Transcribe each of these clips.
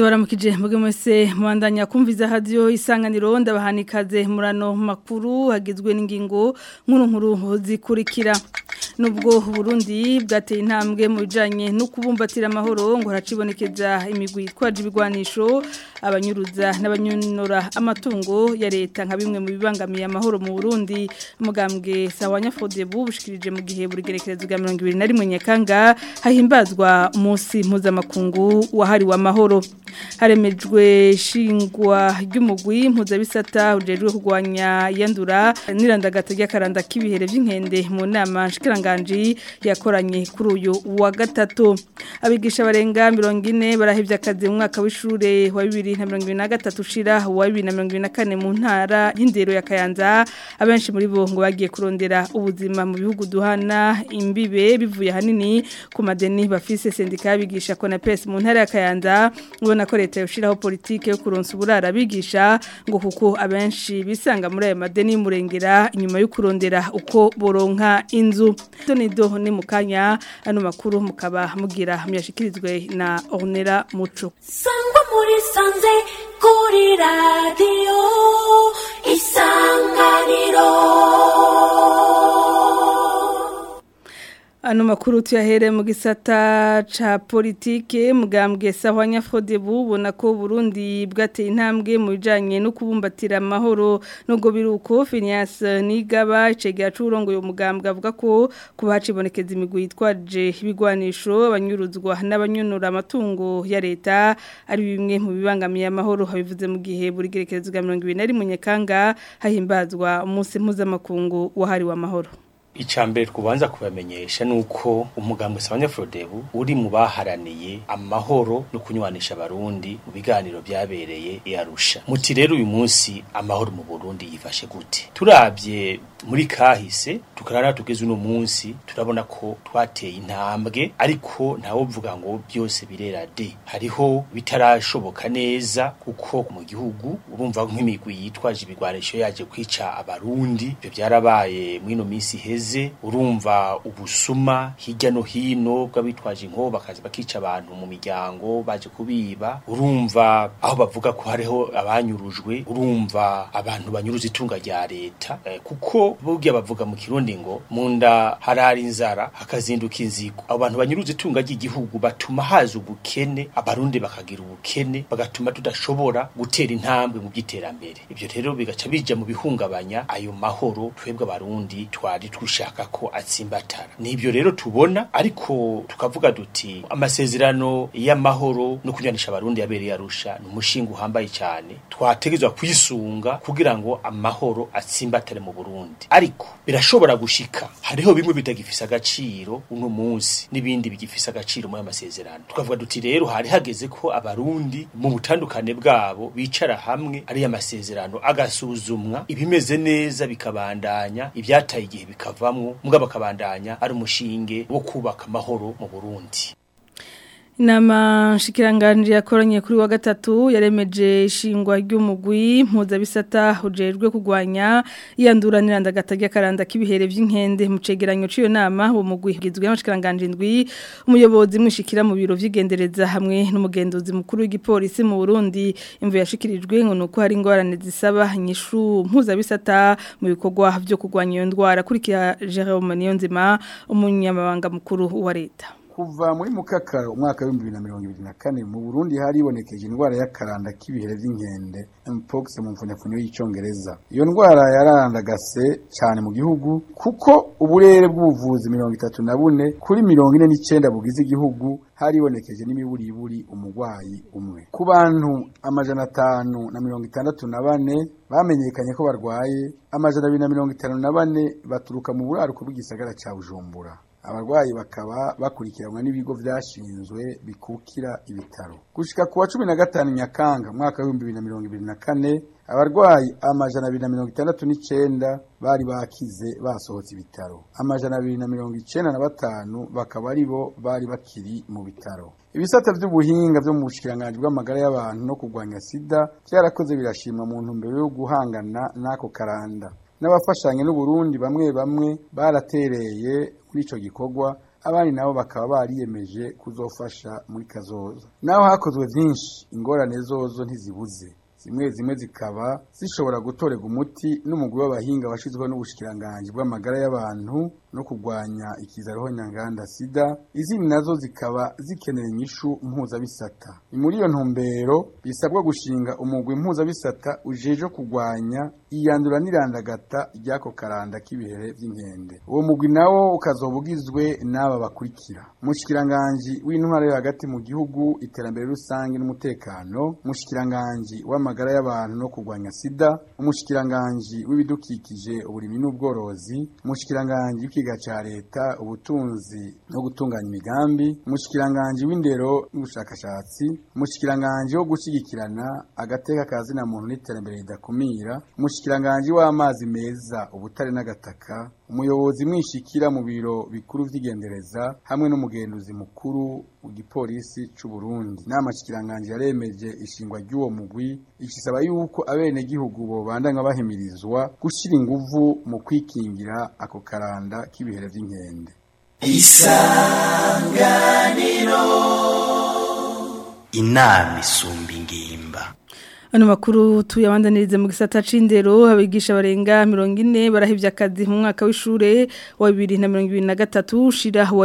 ndabaramukije muge mwese mubandanya kumviza radio isanganiro ndabahanikaze murano makuru hagizwe n'ingingo nkuru nkuru zikurikira nubwo Burundi bwateye intambwe mu bijanye no kubumbatira amahoro ngo haracibonekeza imigwi itwaje ibigwanisho abanyuruza n'abanyonora amatungo ya leta nka bimwe mu bibangamiye amahoro mu Burundi umugambwe sawanya Fodebu bushikirije mu gihe buri gerekerezo bwa 2021 Nyakanga hahimbazwa umunsi mpuzamakungu wahariwe amahoro haremejwe shingwa ry'umugwi mpuzabisata ujejwe kurwanya yandura nirandagata ry'akaranda k'ibihere by'inkende mu nama nshikiranganji yakoranye kuri uyu wa gatatu abigisha barenga 40 barahevye akazi mu mwaka w'ishure wa 2023 ushira wa 2024 mu ntara y'indero ya Kayanza abenshi muri bo ngo bagiye kurondera ubuzima mu bihugu duhana imbibe bivuye hanini ku madeni bafise sendika yabigisha Konapes mu ntara ya Kayanza ubona ko leta yoshiraho politike yo kuronsa uburara bigisha ngo kuko abenshi bisanga muri ayo madeni y'umurengera inyuma yo kurondera uko boronka inzu donido ni mukanya ano makuru mukaba mugira muyashikirizwe na Ornera Muco sangwa muri sanze kuri radio isanganiro Ano makuru tuyahere mu gisata ca politike mugambwe sahwanya Frodebu ubona ko Burundi bwateye intambwe mu bijanye no kubumbatira amahoro nubwo biruko Phineas Nigaba icegera c'urongo yo mugambwe avuga ko kuba hacibonekeza imigwi yitwaje ibigwanisho abanyuruzwa n'abanyonora amatungo ya leta ari bimwe mu bibangamiye amahoro habivuze mu gihe buri gerekerezo bwa 2021 Nyakanga hahimbazwa umunsi mpuzamakungu wahariwe amahoro Icambere kubanza kubamenyesha nuko umugambwe Sabanya Frodebu uri mu baharaniye amahoro no kunywanisha abarundi mu biganiro byabereye i Arusha. Muti rero uyu munsi amahoro mu Burundi yifashe gute? Turavye muri kahise tukarara tugeze uno munsi turabona ko twateye intambwe ariko ntawovuga ngo byose birera de. Hariho bitarashoboka neza kuko mu gihugu urumva nk'imigwi yitwaje ibigwanisho yaje kwica abarundi. Ibyo byarabaye mwino minsi heze heze urumva ubusuma hirya no hino bw'abitwaje inko bakaza bakica abantu mu miryango baje kubiba urumva aho bavuga ko hariho abanyurujwe urumva abantu banyuruza itunga rya leta eh, kuko burya bavuga mu kirundi ngo munda harari inzara hakazinduka inzigo abo bantu banyuruza itunga ry'igihugu batuma haza ubukene abarundi bakagira ubukene bagatuma tudashobora gutera intambwe mu by'iterambere ibyo rero bigaca bija mu bihungabanya ayo mahoro twebwe abarundi twari dushaka ko atsimbatara nibyo rero tubona ariko tukavuga duti amasezerano y'amahoro no kunyanisha abarundi yabereye arusha ni umushinga uhambaye cyane twategezwa kwisunga kugira ngo amahoro atsimbatare mu Burundi ariko birashobora gushika hariho bimwe bitagifisa agaciro uno munsi n'ibindi bigifisa agaciro muri amasezerano tukavuga duti rero hari hageze ko abarundi mu butandukane bwabo bicara hamwe ari amasezerano agasuzumwa ibimeze neza bikabandanya ibyataye igihe bikavamwo mugabo bakabandanya ari umushinge wo kubaka amahoro mu Burundi Inama nshikiranganje yakoranye kuri wa gatatu yaremeje ishingwa ry'umugwi mpuzabisata ujejwe kugwanya iyanduranira ndagata ry'akaranda k'ibihere by'inkende mu cegeranyo c'iyo nama uwo mugwi gizwe n'abashikiranganje indwi umuyobozi mwishikira mu biro vy'igendereza hamwe n'umugenduzi mukuru w'igipolisi mu Burundi imvu yashikirijwe ngo nuko hari ingorane zisaba inyishu mpuzabisata mu bikorwa byo kugwanya iyo ndwara kurikira Jerome Niyonzima umunyamabanga mukuru wa leta kuva muri mukaka umwaka w'ibihumbi bibiri na mirongo ibiri na kane mu burundi haribonekeje indwara y'akaranda k'ibihere by'inkende mpox mu mfunyafunyo y'icongereza iyo ndwara yararandagase cyane mu gihugu kuko uburere bw'ubuvuzi mirongo itatu na bune kuri mirongo ine n'icenda bugize igihugu haribonekeje n'imiburiburi umurwayi umwe ku bantu amajana atanu na mirongo itandatu na bane bamenyekanye ko barwaye amajana abiri na mirongo itanu na bane baturuka mu buraruko bw'igisagara ca bujumbura abarwayi bakaba bakurikiranwa n'ibigo vyashinzwe bikukira ibitaro gushika kuwa cumi na gatanu nyakanga mwaka w'ibihumbi bibiri na mirongo ibiri na kane abarwayi amajana abiri na mirongo itandatu n'icenda bari bakize basohotse ibitaro amajana abiri na mirongo icenda na batanu bakaba ari bo bari bakiri mu bitaro ibisata vy'ubuhinga vyo mu bushikiranganji bw'amagara y'abantu no kurwanya sida vyarakoze birashimwa mu ntumbero yo guhangana n'ako karanda n'abafashanya n'uburundi bamwe bamwe baratereye muri ico gikorwa abandi nabo bakaba bariyemeje kuzofasha muri kazoza naho hakozwe byinshi ingorane zozo ntizibuze zimwe zimwe zikaba zishobora gutorerwa umuti n'umugwi w'abahinga washyizweho n'ubushikiranganji bw'amagara y'abantu no kurwanya ikizaroho nyanganda sida izindi nazo zikaba zikenera inyishu mpuzabisata ni muri iyo ntumbero bisabwa gushinga umugwi mpuzabisata ujeje kurwanya iyandura n'irandagata ry'ako karanda k'ibihere by'inkende uwo mugwi nawo ukazoba ugizwe n'aba bakurikira umushikiranganji w'intwara yo hagati mu gihugu iterambere rusange n'umutekano umushikiranganji w'amagara y'abantu no kurwanya sida umushikiranganji w'ibidukikije uburimyi n'ubworozi umushikiranganji w'ikiga ca leta ubutunzi no gutunganya imigambi umushikiranganji w'indero n'ubushakashatsi umushikiranganji wo gushyigikirana agateka kazina muntu n'iterambere ridakumira umushikiranganji w'amazi meza ubutare n'agataka umuyobozi mwishikira mu biro bikuru vy'igendereza hamwe n'umugenduzi mukuru mu gipolisi c'u Burundi inama shikiranganji yaremeje ishingwa ry'uwo mugwi ikisaba yuko abenegihugu bobandanya bahimirizwa gushira inguvu mu kwikingira ako karanda k'ibihere vy'inkende inama isumba ingimba Ano makuru tuyabandanirize mu gisata c'indero abigisha barenga 40 barahivye akazi mu mwaka w'ishure wa 2023 shira wa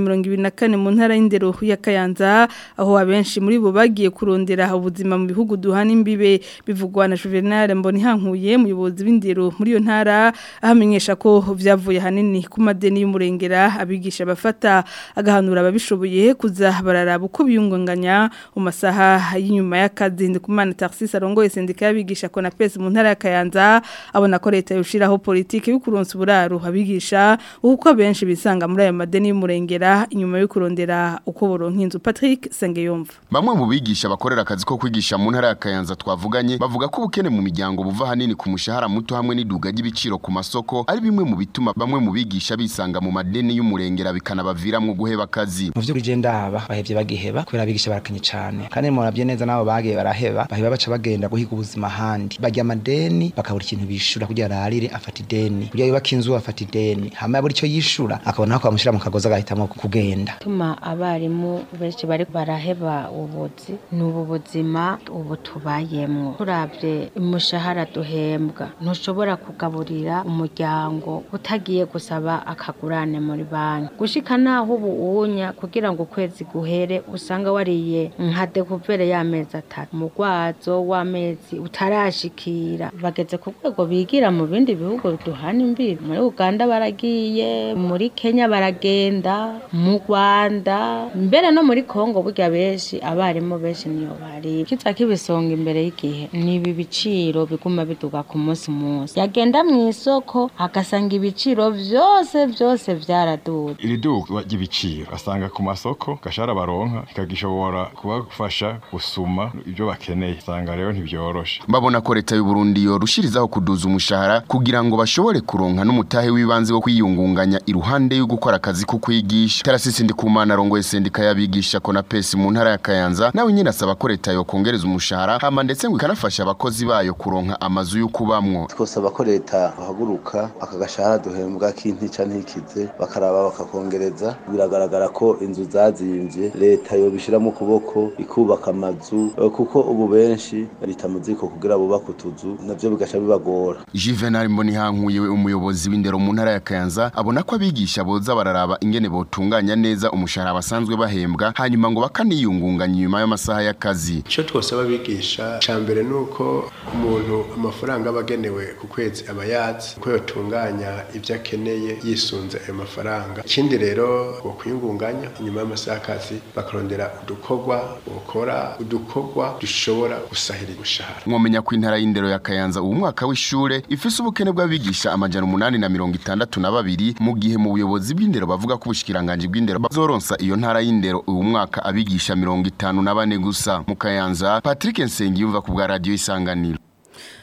2024 mu ntara y'indero ya Kayanza aho abenshi muri bo bagiye kurondera ubuzima mu bihugu duhana imbibe bivugwa na Juvenal Mbonihankuye muyobozi w'indero muri yo ntara ahamenyesha ko vyavuye hanini ku madeni y'umurengera abigisha bafata agahanura ababishoboye kuza bararaba uko biyunganganya mu masaha y'inyuma y'akazi ndikumana Tarsis arongoye sendika y'abigisha kona pesi mu ntara ya Kayanza abona ko leta yoshiraho politike yo kuronsa uburaro abigisha uko benshi bisanga muri ayo madeni y'umurengera inyuma yo kurondera uko boronka inzu Patrick Sengeyumva Bamwe mu bigisha bakorera akazi ko kwigisha mu ntara ya Kayanza twavuganye bavuga ko ubukene mu miryango buva hanini ku mushahara muto hamwe n'iduga ry'ibiciro ku masoko ari bimwe mu bituma bamwe mu bigisha bisanga mu madeni y'umurengera bikanabaviramwo guheba akazi mu vy'ukuri je ndaba bahevye bagiheba kubera abigisha barakenye cane kandi muravye neza nabo bagiye baraheba baheba baca bagenda guhiga ubuzima handi barya amadeni bakabura ikintu bishura kugira ararire afata ideni kugira yubaka inzu afata ideni hama yabura ico yishura akabona ko bamushira mu kagozi agahitamwo kugenda tuma abarimu benshi bari baraheba ubuzi ni ubu buzima ubu tubayemwo turavye umushahara duhembwa ntushobora kugaburira umuryango utagiye gusaba akagurane muri banki gushika naho ubu unya kugira ngo ukwezi guhere usanga wariye nka dekuvere y'amezi atatu umugwazo w'amezi utarashikira bageze ku rwego bigira mu bindi bihugu duhana imbibi muri uganda baragiye muri kenya baragenda mu rwanda mbere no muri kongo burya benshi abarimu benshi niyo bari kiza kibisonga imbere y'igihe nibi biciro biguma biduga ku munsi munsi yagenda mu isoko agasanga ibiciro vyose vyose vyaraduze iri duka ry'ibiciro asanga ku masoko gashara baronka ikagishobora kubafasha gusuma ibyo bakeneye usanga rero ntibyoroshe babona ko leta y'u Burundi yorushirizaho kuduza umushahara kugira ngo bashobore kuronka n'umutahe w'ibanze wo kwiyungunganya iruhande yo gukora akazi ko kwigisha Tarasisi Ndikumana arongoye sendika y'abigisha kona pesi mu ntara ya Kayanza nawe nyine asaba ko leta yokongereza umushahara hama ndetse ngo ikanafasha abakozi bayo kuronka amazu yo kubamwo twosaba ko leta bahaguruka akagashahara duhembwa k'intica ntikize bakaraba bakakongereza biragaragara ko inzu zazimvye leta yobishiramo ukuboko ikubaka amazu eh, kuko ubu benshi leta muziko kugira bubaka utuzu navyo bigaca bibagora Juvenal Mbonihankuye umuyobozi w'indero mu ntara ya Kayanza abona ko abigisha boza bararaba ingene botunganya neza umushahara basanzwe bahembwa hanyuma ngo bakaniyungunganya nyuma y'amasaha y'akazi icyo twosaba abigisha cya mbere ni uko umuntu amafaranga aba agenewe ku kwezi aba yazi ko yatunganya ibyo akeneye yisunze ayo mafaranga ikindi rero ngo kwiyungunganya inyuma y'amasaha y'akazi bakarondera udukorwa bokora udukorwa dushobora gusahira umushahara mwomenya ko intara y'indero ya Kayanza ubu mwaka w'ishure ifise ubukene bw'abigisha amajana umunani na mirongo itandatu na babiri mu gihe mu buyobozi bw'indero bavuga ko ubushikiranganje bw'indero bazoronsa iyo ntara y'indero ubu mwaka abigisha mirongo itanu na bane gusa mu Kayanza Patrick Nsengiyumva ku bwa radio isanganiro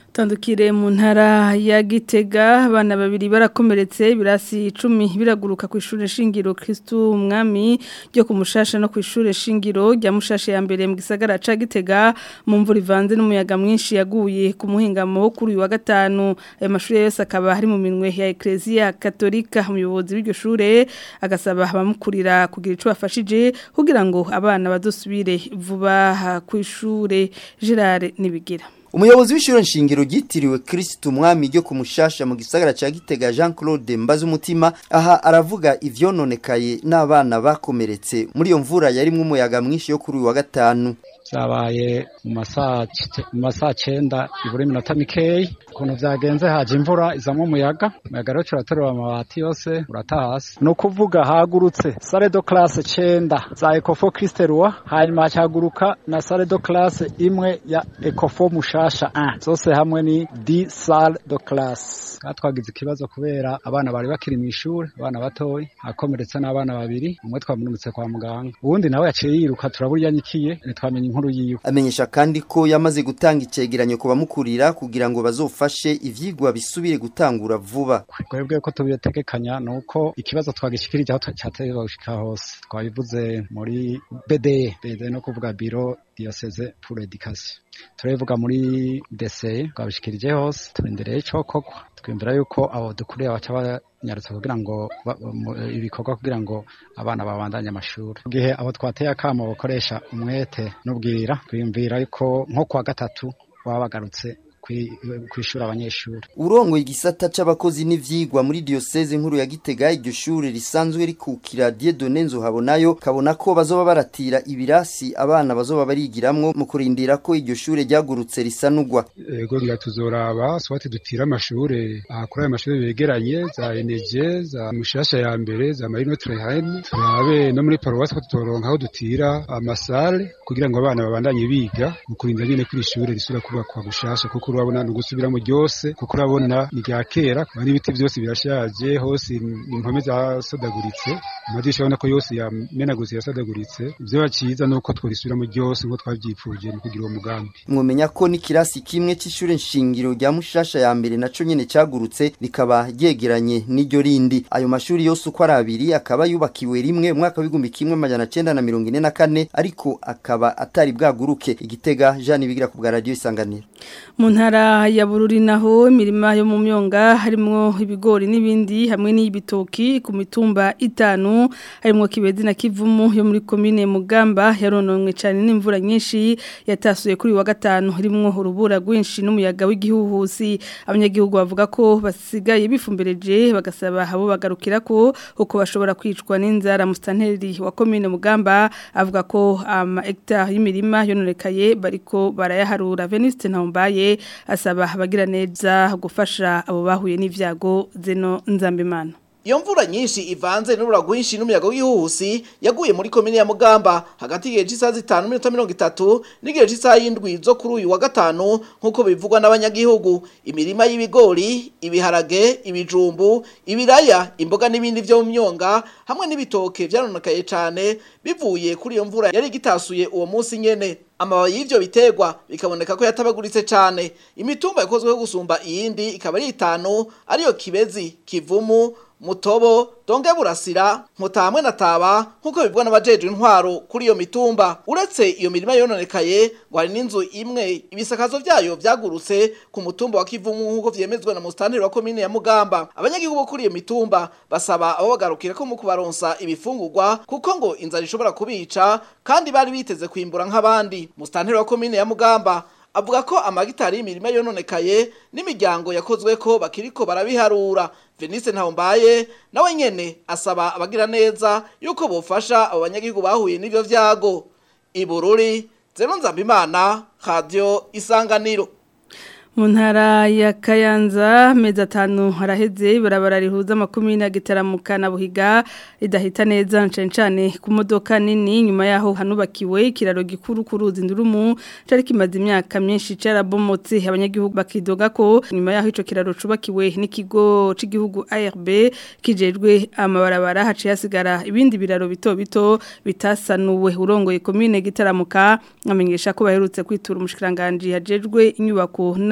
Tandukire mu ntara ya Gitega abana babiri barakomeretse birasi 10 biraguruka ku ishure shingiro Kristo umwami ryo kumushasha no ku ishure shingiro rya mushasha ya mbere mu gisagara ca Gitega mu mvura ivanze n'umuyaga mwinshi yaguye ku muhingamo kuri uyu wa gatanu ayo mashure yose akaba hari mu minwe ya Ecclesia Katolika umuyobozi w'iryo shure agasaba abamukurira kugira ico bafashije kugira ngo abana bazosubire vuba ku ishure Gerard nibigira Umuyobozi w'ishure nshingiro gitiriwe Kristo umwami ryo kumushasha mu gisagara ca Gitega Jean Claude Mbaza umutima aha aravuga ivyononekaye n'abana bakomeretse muri iyo mvura yarimwe umuyaga mwinshi yo kuri uyu wa gatanu zabaye mu masaha mu masaha 9 ibure minota mikeyi ukuntu vyagenze haje imvura izamwe umuyaga umuyaga rero turaterura amabati yose uratahasi no kuvuga hagurutse salle de classe 9 za Ecofo Christelwa hanyuma haguruka na salle de classe imwe ya Ecofo mushasha 1 zose hamwe ni 10 salle de classe twagize ikibazo kubera abana bari bakiri mu ishuri abana batoyi akomeretse n'abana babiri umwe twamunumutse kwa muganga uwundi nawe yaciye yiruka turaburya nyikiye ntitwamenye inkuru yiwe amenyesha kandi ko yamaze gutanga icegeranyo ku bamukurira kugira ngo bazofashe ivyigwa bisubire gutangura vuba twebwe ko tubitegekanya nuko ikibazo twagishikirije aho cyategerezwa gushika hose twabivuze muri BDE BDE no kuvuga biro diocese pour l'éducation turabivuga muri DCE twabishikirije hose turindereye ico koko twiyumvira yuko abo dukuriye baca banyarutse kugira ngo ibikorwa kugira ngo abana babandanye amashuri gihe abo twateye akamo bakoresha umwete n'ubwira twiyumvira yuko nko kwa gatatu baba bagarutse kwishura abanyeshuri urongoye igisata c'abakozi n'ivyigwa muri diocese nkuru ya Gitega iryo shure risanzwe rikukira Dieudonne Nzohabonayo kabona ko bazoba baratira ibirasi abana bazoba barigiramwo mu kurindira ko iryo shure ryagurutse risanugwa ego ngira tuzoraba swati dutira amashure akora ayo mashure begeranye za NG za mushasha ya mbere za Marino Trehane turabe no muri paroisse ko tutoronka aho dutira amasale kugira ngo abana babandanye biga mu kurinda nyene kuri ishure risura kubakwa gushasha kuko urabona ni ugusubiramo ryose kuko urabona ni rya kera n'ibiti byose birashaje hose impome zasodaguritse amadirisha urabona ko yose yamenaguritse yasodaguritse ibyo bakiza ni uko tworisubiramo ryose nk'uko twabyipfuje mu kugira uwo mugambi mwumenya ko n'ikirasi kimwe cy'ishure nshingiro rya mushasha ya mbere naco nyene cagurutse rikaba ryegeranye n'iryo rindi ayo mashuri yose uko ari abiri akaba yubakiwe rimwe umwaka w'igihumbi kimwe amajana cenda na mirongo ine na kane ariko akaba atari bwaguruke igitega jean bigira ku bwa radiyo isanganiro mu ntara ya bururi naho imirima yo mu myonga harimo ibigori n'ibindi hamwe n'ibitoki ku mitumba itanu harimo kibezi na kivumu yo muri komine mugamba yarononwe cyane n'imvura nyinshi yatasuye kuri wa gatanu harimo urubura rwinshi n'umuyaga w'igihuhusi abanyagihugu bavuga ko basigaye bifumbereje bagasaba abo bagarukira ko uko bashobora kwicwa n'inzara musitanteri wa komine mugamba avuga ko ama hegitari y'imirima yononekaye bariko barayaharura veniste ntambaye asaba abagira neza gufasha abo bahuye n'ivyago zeno nzambimana Iyo mvura nyinshi ivanze n'urura rwinshi n'umuyaga w'ihuhusi yaguye muri komine ya Mugamba hagati y'igihe cy'isaha zitanu n'iminota mirongo itatu n'igihe cy'isaha y'indwi zo kuri uyu wa gatanu nk'uko bivugwa n'abanyagihugu imirima y'ibigori ibiharage ibijumbu ibiraya imboga n'ibindi byo mu myonga hamwe n'ibitoke byaronekaye cyane bivuye kuri iyo mvura yari igitasuye uwo munsi nyene amababi y'ivyo biterwa bikaboneka ko yatabaguritse cyane imitumba yakozweho gusumba iyindi ikaba ari itanu ariyo kibezi kivumu mutobo donge burasira nkuta hamwe na taba nkuko bivugwa n'abajeje intwaro kuri iyo mitumba uretse iyo mirima yononekaye ngo hari n'inzu imwe ibisakazo vyayo vyagurutse ku mutumba wa kivumu nkuko vyemezwa na mustanteri wa komine ya mugamba abanyagihugu bo kuri iyo mitumba basaba abo bagarukira ko mu kubaronsa ibifungurwa kuko ngo inzara ishobora kubica kandi bari biteze kwimbura nk'abandi mustanteri wa komine ya mugamba avuga ko amagitari y'imirima yononekaye n'imiryango yakozwe ko bakiriko barabiharura Venice Ntawombaye nawe nyene asaba abagira neza yuko bofasha abo banyagihugu bahuye n'ivyo vyago Ibururi Zeno Nzambimana Radio Isanganiro mu ntara ya kayanza mezi atanu haraheze ibarabara rihuza amakumyabiri na gitaramuka na buhiga ridahita neza ncane ku modoka nini nyuma yaho hanubakiwe ikiraro gikuru ku ruzi ndurumu cyari kimaze imyaka myinshi cyarabomotse abanyagihugu bakidoga ko nyuma yaho icyo kiraro cyubakiwe n'ikigo cy'igihugu ARB kijejwe amabarabara haciye hasigara ibindi biraro bito bito bitasanuwe urongoye komine gitaramuka amenyesha ko baherutse kwitura umushikiranganje hajejwe inyubako n'ama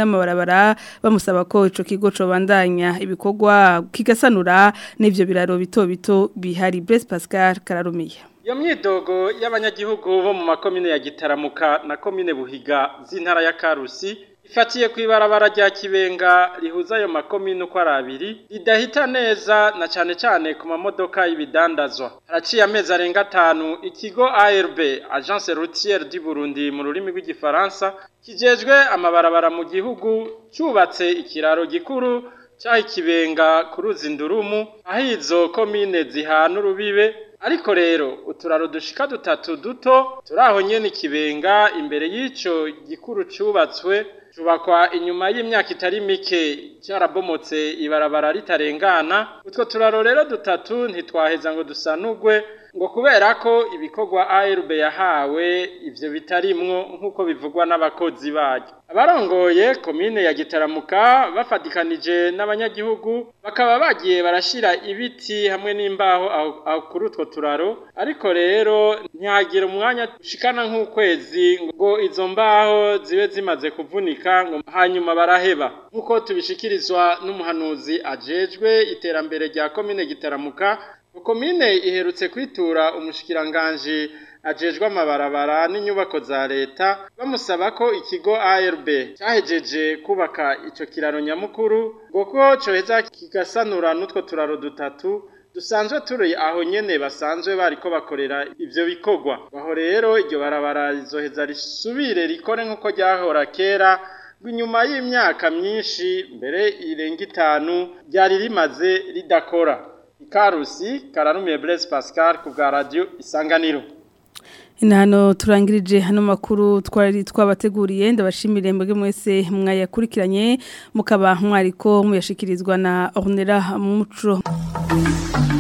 y'amabarabara bamusaba ko ico kigo cobandanya ibikorwa kigasanura n'ivyo biraro bito bito bihari Blaise Pascal Kararumiye Iyo myidogo y'abanyagihugu bo mu makomine ya Gitaramuka na komine Buhiga z'intara ya Karusi ifatiye ku ibarabara rya Kibenga rihuza ayo makomine uko ari abiri ridahita neza na cane cane ku mamodoka y'ibidandazwa haraciye amezi arenga atanu ikigo ARB Agence Routière du Burundi mu rurimi rw'igifaransa kijejwe amabarabara mu gihugu cyubatse ikiraro gikuru cyaha ikibenga ku ruzi ndurumu aho izo komine zihana urubibe ariko rero uturaro dushika dutatu duto turaho nyene ikibenga imbere y'ico gikuru cyubatswe Chubakwa inyuma y'imyaka itari mike cyarabomotse ibarabara ritarengana utwo turaro rero dutatu ntitwaheza ngo dusanugwe ngo kubera ko ibikorwa ARB yahawe ivyo bitarimwo nkuko bivugwa n'abakozi bayo abarongoye komine ya Gitaramuka bafatikanije n'abanyagihugu bakaba bagiye barashira ibiti hamwe n'imbaho aho kuri utwo turaro ariko rero ntihagira umwanya ushikana nk'ukwezi ngo izo mbaho zibe zimaze kuvunika ngo hanyuma baraheba nkuko tubishikirizwa n'umuhanuzi ajejwe iterambere rya komine Gitaramuka komine iherutse kwitura umushikiranganje ajejwe amabarabara n'inyubako za leta bamusaba ko ikigo ARB cyahejeje kubaka ico kiraro nyamukuru ngo ko coheza kigasanura n'utwo turaro dutatu dusanzwe turi aho nyene basanzwe bariko bakorera ivyo bikorwa aho rero iryo barabara rizoheza risubire rikore nk'uko ryahora kera inyuma y'imyaka myinshi mbere irenga itanu ryari rimaze ridakora ikarusi karanumiye Blaise Pascal ku bwa radio isanganiro Inano turangirije hano makuru twari twabateguriye ndabashimire mbege mwese mwayakurikiranye mukaba mwariko muyashikirizwa na Ornera Muco